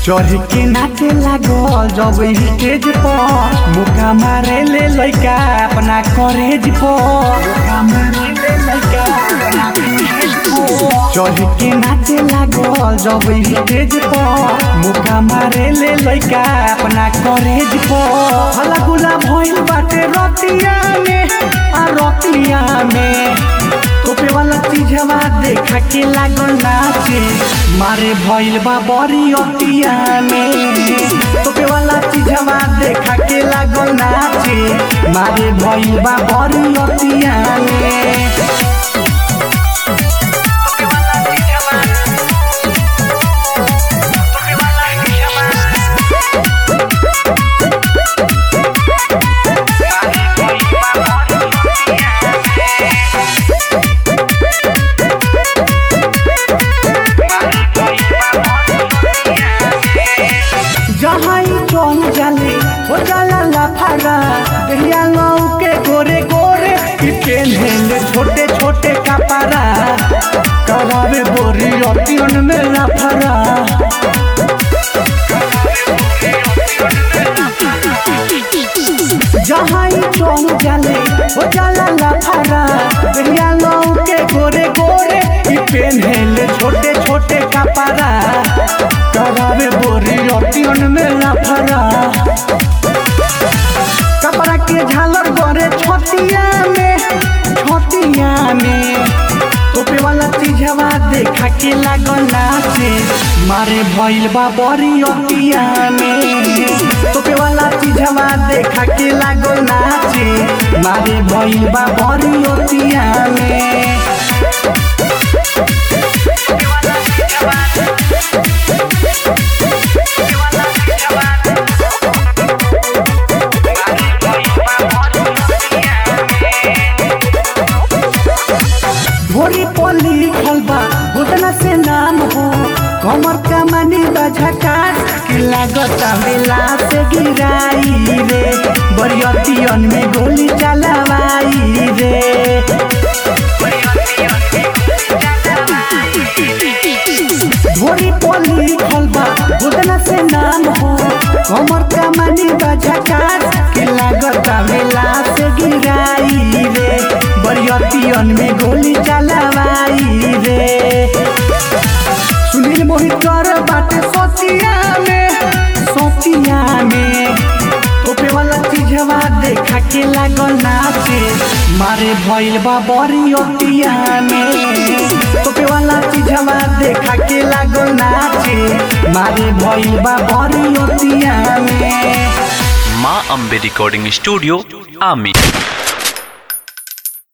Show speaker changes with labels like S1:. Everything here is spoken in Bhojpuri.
S1: चढ़ के नाचे लागल जब स्टेज पर मुका मारे ले लइका अपना करेज पर मुका मारे ले लइका अपना करेज पर। चढ़ के नाचे लागल जब स्टेज पर मुका मारे ले लइका अपना करेज पर हला गुला भइल बाटे रतिया में आ रतिया में तोपे वाला चीजवा देखा के लागल नाचे मारे भइल बा बड़ी अतिया में तोपे वाला चीजवा देखा के लागल नाचे मारे भइल बा बड़ी अतिया में जहाँ ही चल जाले हो जाला लाफारा दहिया लौ के गोरे गोरे कि पेन्हेले छोटे छोटे कपड़ा करावे बोरी अतियन में लाफारा जहाँ ही चल जाले हो जाला लाफारा दहिया लौ के गोरे गोरे कि पेन्हेले छोटे छोटे कपड़ा करावे बोरी अतियन में लाफारा कपड़ा के झालर गरे छतिया में छतिया में तोपे वाला चीजवा देखा के लागल नाचे मारे भइल बा बड़ी अतिया में तोपे वाला चीजवा देखा के लागल नाचे मारे भइल बा बड़ी अतिया में भोरी पोली लिखल बा घुटना से नाम हो कमर कमानी बझकार कि लागत बेला से गिराई रे बरियतियन में गोली चलावाई रे भोरी पोली लिखल बा घुटना से नाम हो कमर कमानी बझकार कि लागत बेला से गिराई रे बरियतियन में गोली चलावाई रे सुनील मोहित कर बाटे सोचिया में सोचिया में तोपे वाला चीजवा देखा के लागल नाचे मारे भइल बा बड़ी अतिया में तोपे वाला चीजवा देखा के लागल नाचे मारे भइल बा बड़ी अतिया में
S2: माँ अम्बे रिकॉर्डिंग स्टूडियो आमी